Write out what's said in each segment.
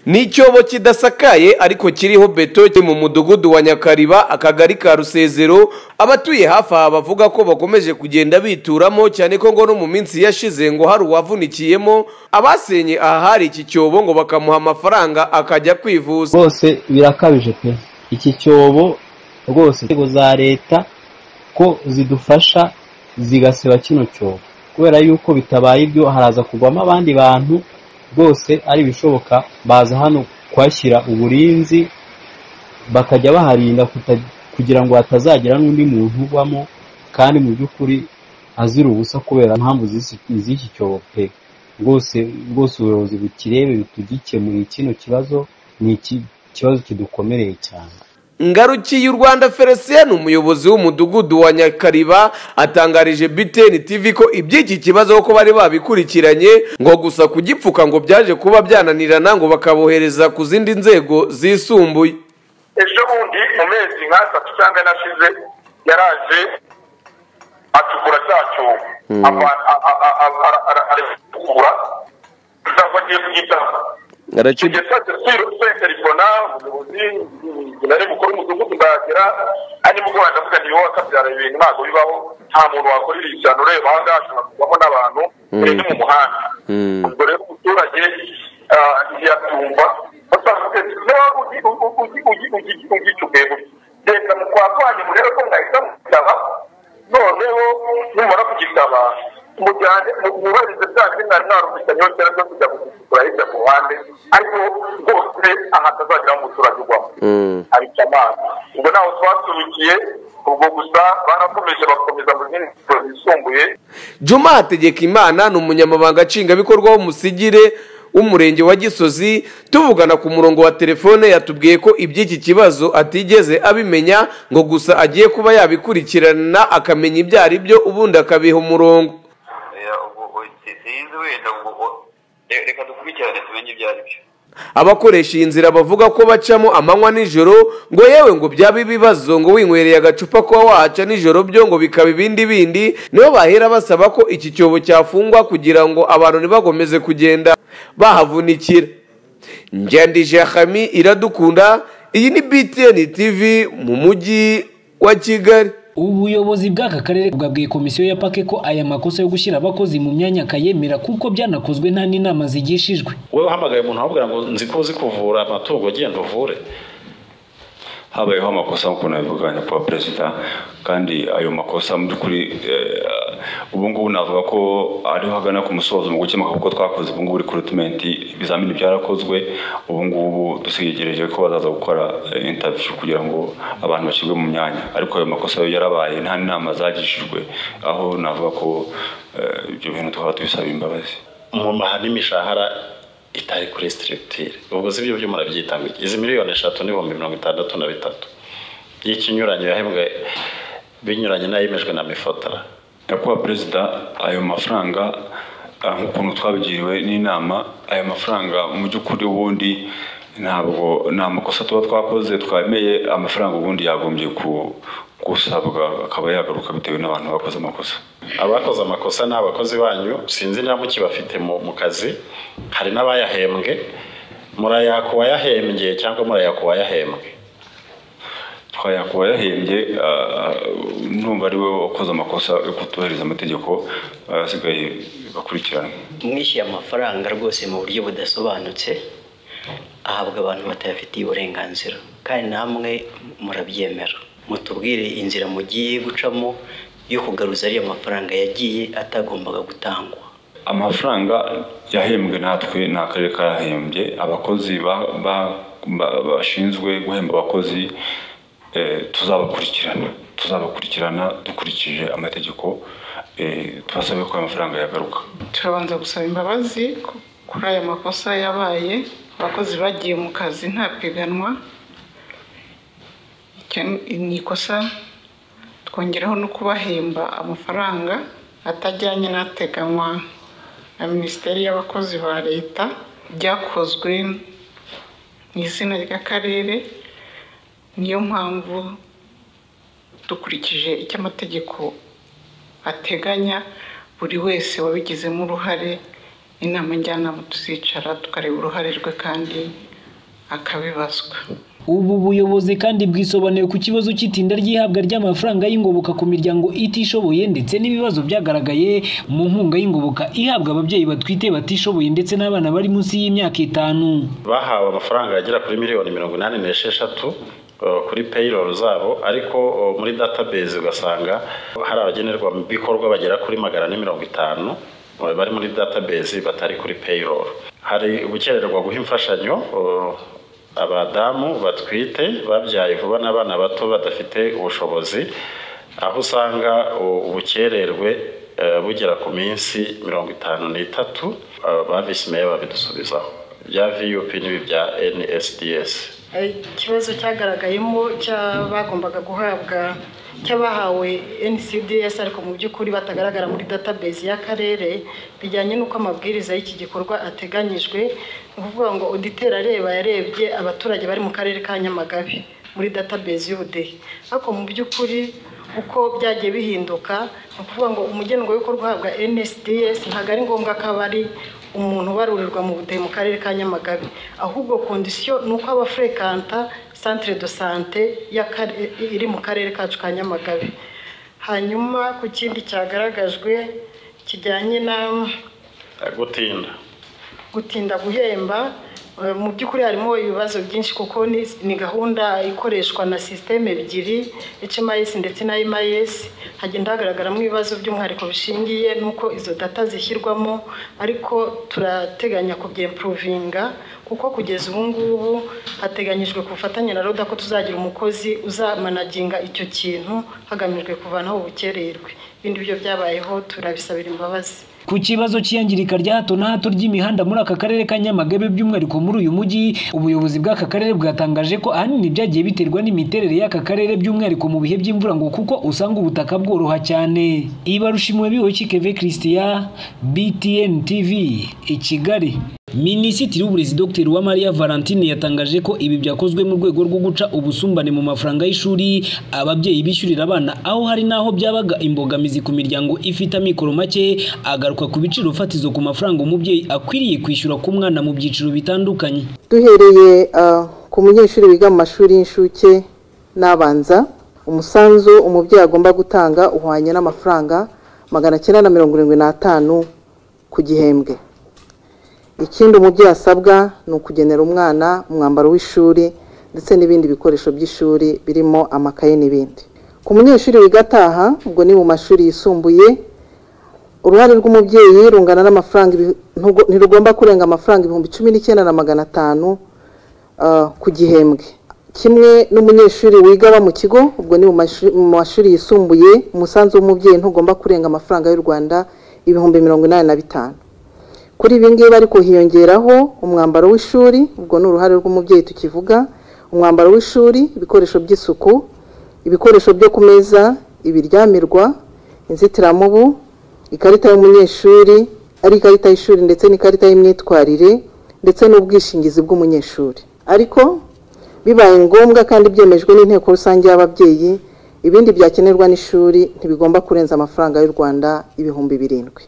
ni icyobo kidasakaye ariko kiriho beto kiri mu mudugudu wa nyakariba akagari ka rusezero abatuye hafi aha bavuga ko bakomeje kugenda bituramo cyane ko ngo no mu minsi yashize ngo hari uwavunikiyemo abasenye aha hari iki cyobo ngo bakamuha amafaranga akajya kwivuza rwose birakabije pe iki cyobo rwose inzego za leta ko zidufasha zigasiba kino cyobo kubera yuko bitabaye ibyo haraza kugwamo abandi bantu rwose ari ibishoboka baza hano kuhashyira uburinzi bakajya baharinda kugira ngo hatazagira n'undi muntu ubamo kandi mu by'ukuri azira ubusa kubera impamvu z'iki cyobo pe rwose rwose ubuyobozi bukirebe bitugikemurire kino kibazo ni ikibazo kidukomereye cyane ngarukiye u rwanda felicien umuyobozi w'umudugudu wa nyakariba atangarije biteni tv ko iby'iki kibazo kuko bari babikurikiranye ngo gusa kugipfuka ngo byaje kuba byananirana ngo bakabohereza ku zindi nzego zisumbuye ejo bundi mu mezi nk'atatu cyangwa anashize yaraje acukura cya cyobo aragikura kuzava agiye kugitanga arakiba igisaze siro senteribona umuyobozi nari mukuru w'umudugudu ndahagera arimo guhora ndavuga nti wowe akabyara ibintu ntabwo bibaho nta muntu wakorera ishyano ureba aha ngaha ashobora kuvamo n'abantu muri mu muhanda ubwo rero umuturage ntiyatumva ugicukuye leta mu kwa kwanyu murebe ko mwahita mugitaba noneho numara kugitaba mujyane mubarize bya zina narumvise nyongera zo kujya gucukura hirya ku ruhande ariko rwose aha atazagira umuturage ugwamo abica amazi ubwo nawe twasubikiye ubwo gusa barakomeje bakomeza mu zindi nzego zisumbuye juma hategeka imana ni umunyamabanga nshingwabikorwa w'umusigire w'umurenge wa gisozi tuvugana ku murongo wa telefone yatubwiye ko iby'iki kibazo atigeze abimenya ngo gusa agiye kuba yabikurikirana akamenya ibyo ari byo ubundi akabiha umurongo sinzi wenda ngo reka dukurikirane tumenye ibyo ari byo abakoresha iyi nzira bavuga ko bacamo amanywa nijoro ngo yewe ngo byaba ibibazo ngo winywereye agacupa kuba wahaca nijoro byo ngo bikaba ibindi bindi nibo bahera basaba ko iki cyobo cyafungwa kugira ngo abantu ntibakomeze kugenda bahavunikira njyandije hami iradukunda iyi ni btn tv mu mujyi wa kigali ubuyobozi bw'aka karere bwabwiye komisiyo ya pake ko aya makosa yo gushyira abakozi mu myanya akayemera kuko byanakozwe nta n'inama zigishijwe wowe uhamagaye umuntu ahamubwira ngo nzi ko uzi kuvura amatungo agenda uvure habayeho amakosa nk'uko nabivuganye kuba perezida kandi ayo makosa mu by'ukuri ubu ngubu navuga ko ariho hagana ku musozo mu gukemuka kuko twakoze ubu ngubu rekurutimenti ibizamini byarakozwe ubu ngubu dusigereje ko bazaza gukora intaviyu kugira ngo abantu bashyirwe mu myanya ariko ayo makosa yo yarabaye nta n'inama zagishijwe aho navuga ko ibyo bintu tukaba tubisaba imbabazi mu mahani imishahara itari kuri sitiritire ubwo si byo byo murabyita ngo iki izi miliyoni eshatu n'ibihumbi mirongo itandatu na bitatu y'ikinyuranyo yahembwe binyuranye n'ayemejwe na mifotara nyakubahwa perezida ayo mafaranga nk'ukuntu twabigiriwe n'inama ayo mafaranga mu by'ukuri ubundi ntabwo nta makosa tuba twakoze twemeye amafaranga ubundi yagombye gusabwa akaba yagaruka bitewe n'abantu bakoze amakosa abakoze amakosa ni abakozi banyu sinzi nta muki bafite mu kazi hari n'abayahembwe murayaka uwayahembye cyangwa murayaka uwayahembwe twayaka uwayahembye numva ari we wakoze amakosa yo kutubahiriza amategeko asigaye bakurikirana mwishyuye amafaranga rwose mu buryo budasobanutse ahabwa abantu batayafitiye uburenganzira kandi namwe murabyemera mutubwire inzira mugiye gucamo yo kugaruza ariya mafaranga yagiye atagombaga gutangwa amafaranga yahembwe natwe ni akarere kayahembye abakozi bashinzwe guhemba abakozi tuzabakurikirana tuzabakurikirana dukurikije amategeko tubasabe ko amafaranga yagaruka turabanza gusaba imbabazi kuri aya makosa yabaye abakozi bagiye mu kazi nta piganwa ni ikosa twongeraho no kubahemba amafaranga atajyanye n'ateganywa na minisiteri y'abakozi ba leta byakozwe mu izina ry'akarere niyo mpamvu dukurikije icyo amategeko ateganya buri wese wabigizemo uruhare inama njyanama tuzicara tukareba uruhare rwe kandi akabibazwa ubu buyobozi kandi bwisobanuye ku kibazo cy'itinda ry'ihabwa ry'amafaranga y'ingoboka ku miryango itishoboye ndetse n'ibibazo byagaragaye mu nkunga y'ingoboka ihabwa ababyeyi batwite batishoboye ndetse n'abana bari munsi y'imyaka itanu bahawe amafaranga agera kuri miliyoni mirongo inani n'esheshatu eh, kuri payroll zabo ariko eh, muri database ugasanga hari abagenerwabikorwa bagera kuri magana ane mirongo itanu eh, bari muri database batari kuri payroll hari gukererwa guha imfashanyo eh, abadamu batwite babyaye vuba n'abana bato badafite ubushobozi aho usanga u- ubukererwe eh, bugera ku minsi mirongo itanu n'itatu eh, ba visi meya babidusubizaho bya vup n'ibi bya nsds ikibazo cyagaragayemo cy'abagombaga guhabwa cy'abahawe NCDS ariko mu by'ukuri batagaragara muri database y'akarere bijyanye n'uko amabwiriza y'iki gikorwa ateganyijwe ni ukuvuga ngo auditeri areba yarebye abaturage bari mu karere ka Nyamagabe muri database y'ubudehe ariko mu by'ukuri uko byagiye bihinduka ni ukuvuga ngo umugenerwabikorwa uhabwa NSDS ntabwo ari ngombwa ko aba ari umuntu ubarurirwa mu budehe mu karere ka Nyamagabe ahubwo kondisiyo ni uko aba afurekanta santire do sante y'akare- iri mu karere kacu ka Nyamagabe hanyuma ku kindi cyagaragajwe kijyanye na Eh, gutinda gutinda guhemba eh, mu by'ukuri harimo ibibazo byinshi kuko ni, ni gahunda ikoreshwa na sisiteme ebyiri HMIS ndetse na MIS hagenda hagaragaramo ibibazo by'umwihariko bishingiye n'uko izo data zishyirwamo ariko turateganya kubyempuruvinga kuko kugeza ubu ngubu hateganyijwe ku bufatanye na roda ko tuzagira umukozi uzamanaginga icyo kintu hagamijwe kuvanaho ubukererwe ibindi byo byabayeho turabisabira imbabazi ku kibazo cy'iyangirika rya hato na hato ry'imihanda muri aka karere ka Nyamagabe by'umwihariko muri uyu mujyi ubuyobozi bw'aka karere bwatangaje ko ahanini byagiye biterwa n'imiterere y'aka karere by'umwihariko mu bihe by'imvura ngo kuko usanga ubutaka bworoha cyane ibarushimwe biwe keve Christian BTN TV i Kigali Minisitiri w'Uburezi Dr Uwamariya Valentine yatangaje ko ibi byakozwe mu rwego rwo guca ubusumbane mu mafaranga y'ishuri ababyeyi bishyurira abana aho hari n'aho byabaga imbogamizi ku miryango ifite amikoro make agaruka ku biciro fatizo ku mafaranga umubyeyi akwiriye kwishyura ku mwana mu byiciro bitandukanye duhereye ah, ku munyeshuri wiga mu mashuri y'incuke n'abanza umusanzu umubyeyi agomba gutanga uhwanye n'amafaranga magana cyenda na mirongo irindwi n'atanu ku gihembwe ikindi umubyeyi asabwa ni ukugenera umwana umwambaro w'ishuri ndetse n'ibindi bikoresho by'ishuri birimo amakaye n'ibindi ku munyeshuri wiga ataha ubwo ni mu mashuri yisumbuye uruhare rw'umubyeyi rungana n'amafaranga ibi- ntugo- ntirugomba kurenga amafaranga ibihumbi cumi n'icyenda na magana atanu ah, ku gihembwe kimwe n'umunyeshuri wiga aba mu kigo ubwo ni mu mashu- mu mashuri yisumbuye umusanzu w'umubyeyi ntugomba kurenga amafaranga y'u rwanda ibihumbi mirongo inani na bitanu kuri ibi ngibi ariko hiyongeraho umwambaro w'ishuri ubwo ni uruhare rw'umubyeyi tukivuga umwambaro w'ishuri ibikoresho by'isuku ibikoresho byo ku meza ibiryamirwa inzitiramubu ikarita y'umunyeshuri ari ikarita y'ishuri ndetse n'ikarita y'imyitwarire ndetse n'ubwishingizi bw'umunyeshuri ariko bibaye ngombwa kandi byemejwe n'inteko rusange y'ababyeyi ibindi byakenerwa n'ishuri ntibigomba kurenza amafaranga y'u rwanda ibihumbi birindwi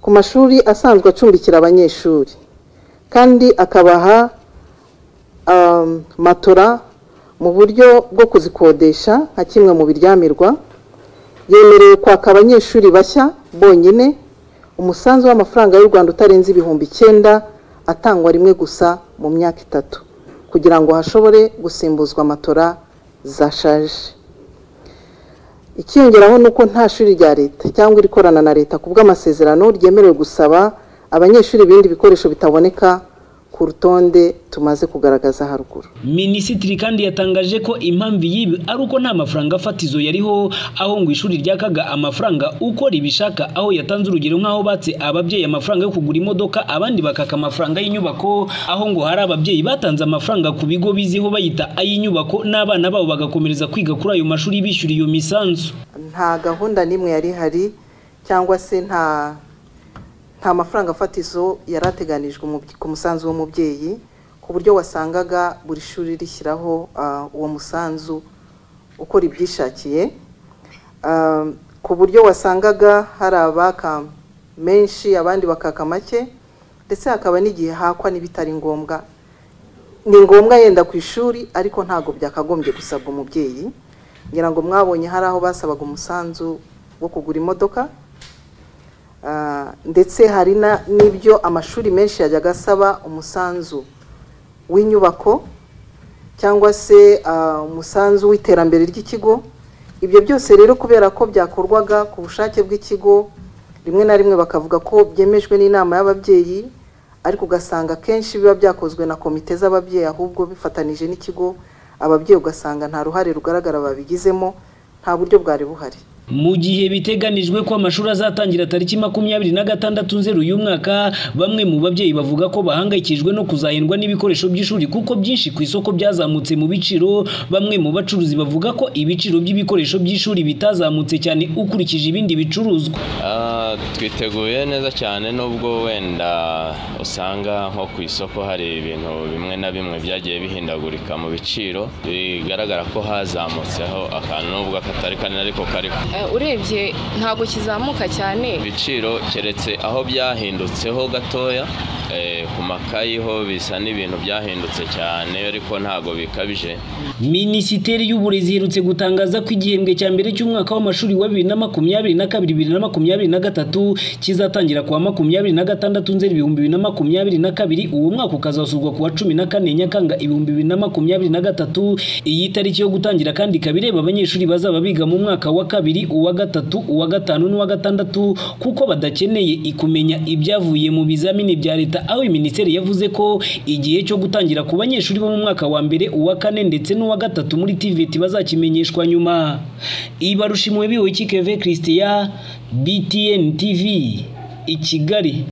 ku mashuri asanzwe acumbikira abanyeshuri kandi akabaha um, matora mu buryo bwo kuzikodesha nka kimwe mu biryamirwa yemerewe kwaka abanyeshuri bashya bonyine umusanzu w'amafaranga y'u rwanda utarenze ibihumbi icyenda atangwa rimwe gusa mu myaka itatu kugira ngo hashobore gusimbuzwa matora zashaje ikiyongeraho ni uko nta shuri rya leta cyangwa irikorana na leta ku bw'amasezerano ryemerewe gusaba abanyeshuri ibindi bikoresho bitaboneka ku rutonde tumaze kugaragaza haruguru Minisitiri kandi yatangaje ko impamvu y'ibi ari uko nta mafaranga fatizo yariho aho ngo ishuri ryakaga amafaranga uko ribishaka aho yatanze urugero nk'aho batse ababyeyi amafaranga yo kugura imodoka abandi bakaka amafaranga y'inyubako aho ngo hari ababyeyi batanze amafaranga ku bigo biziho bayita ay'inyubako n'abana babo bagakomereza kwiga kuri ayo mashuri bishyura iyo misanzu nta gahunda n'imwe yari ihari cyangwa se nta nta mafaranga afatizo yari ateganijwe umubye- ku musanzu w'umubyeyi ku buryo wasangaga buri shuri rishyiraho ah, uwo musanzu uko ribyishakiye Ah, ku buryo wasangaga hari abaka menshi abandi bakaka make ndetse hakaba n'igihe hakwa n'ibitari ngombwa ni ngombwa yenda ku ishuri ariko ntabwo byakagombye gusabwa umubyeyi ngira ngo mwabonye hari aho basabaga umusanzu wo kugura imodoka Ah, ndetse hari na- n'ibyo amashuri menshi yajyaga asaba umusanzu w'inyubako cyangwa se ah, umusanzu w'iterambere ry'ikigo ibyo byose rero kubera ko byakorwaga ku bushake bw'ikigo rimwe na rimwe bakavuga ko byemejwe n'inama y'ababyeyi ariko ugasanga akenshi biba byakozwe na komite z'ababyeyi ahubwo bifatanije n'ikigo ababyeyi ugasanga nta ruhare rugaragara babigizemo nta buryo bwari buhari mu gihe biteganijwe ko amashuri azatangira tariki makumyabiri na gatandatu nzeru uyu mwaka bamwe mu babyeyi bavuga ko bahangayikishijwe no kuzahendwa n'ibikoresho by'ishuri kuko byinshi ku isoko byazamutse mu biciro bamwe mu bacuruzi bavuga ko ibiciro by'ibikoresho by'ishuri bitazamutse cyane ukurikije ibindi bicuruzwa Ah, twiteguye neza cyane nubwo wenda usanga nko ku isoko hari ibintu bimwe na bimwe byagiye bihindagurika mu biciro bigaragara ko hazamutseho akantu nubwo katari kanini ariko kariho Eh, urebye ntabwo kizamuka cyane ibiciro keretse aho byahindutseho gatoya eh, ku makayi ho bisa n'ibintu byahindutse cyane ariko ntabwo bikabije minisiteri y'uburezi iherutse gutangaza ko igihembwe cya mbere cy'umwaka w'amashuri wa bibiri na makumyabiri na kabiri bibiri na makumyabiri na gatatu kizatangira kuwa makumyabiri na gatandatu nzeri ibihumbi bibiri na makumyabiri na kabiri uwo mwaka ukazasurwa kuwa cumi na kane nyakanga ibihumbi bibiri na makumyabiri na gatatu iyi tariki yo gutangira kandi ikaba ireba abanyeshuri bazaba biga mu mwaka wa kabiri uwa gatatu uwa gatanu n'uwa gatandatu kuko badakeneye ikumenya ibyavuye mu bizamini bya leta aho minisiteri yavuze ko igihe cyo gutangira ku banyeshuri bo mu mwaka wa mbere uwa kane ndetse n'uwa gatatu muri tvt bazakimenyeshwa nyuma ibarushimwe biwe kikeve christian btn tv i kigali